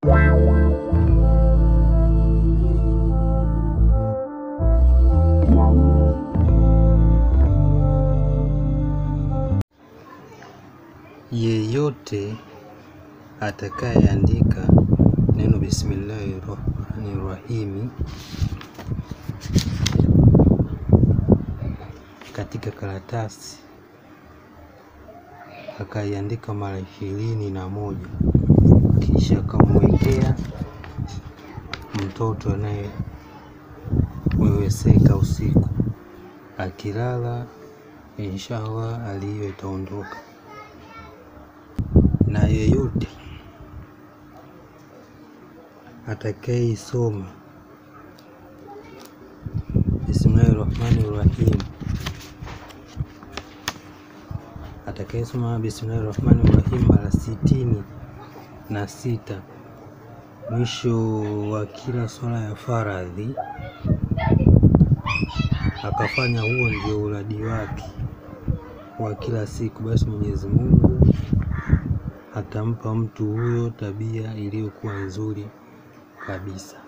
Yeyote atakayeandika neno bismillahi rahmani rahimi katika karatasi akaiandika mara ishirini na moja kisha akamwekea mtoto anayeweweseka usiku, akilala inshallah hali hiyo itaondoka. Na yeyote atakayeisoma bismillahi rahmani rahim atakayesoma bismillahi rahmani rahim mara sitini na sita mwisho wa kila swala ya faradhi, akafanya huo ndio uradi wake wa kila siku, basi Mwenyezi Mungu atampa mtu huyo tabia iliyokuwa nzuri kabisa.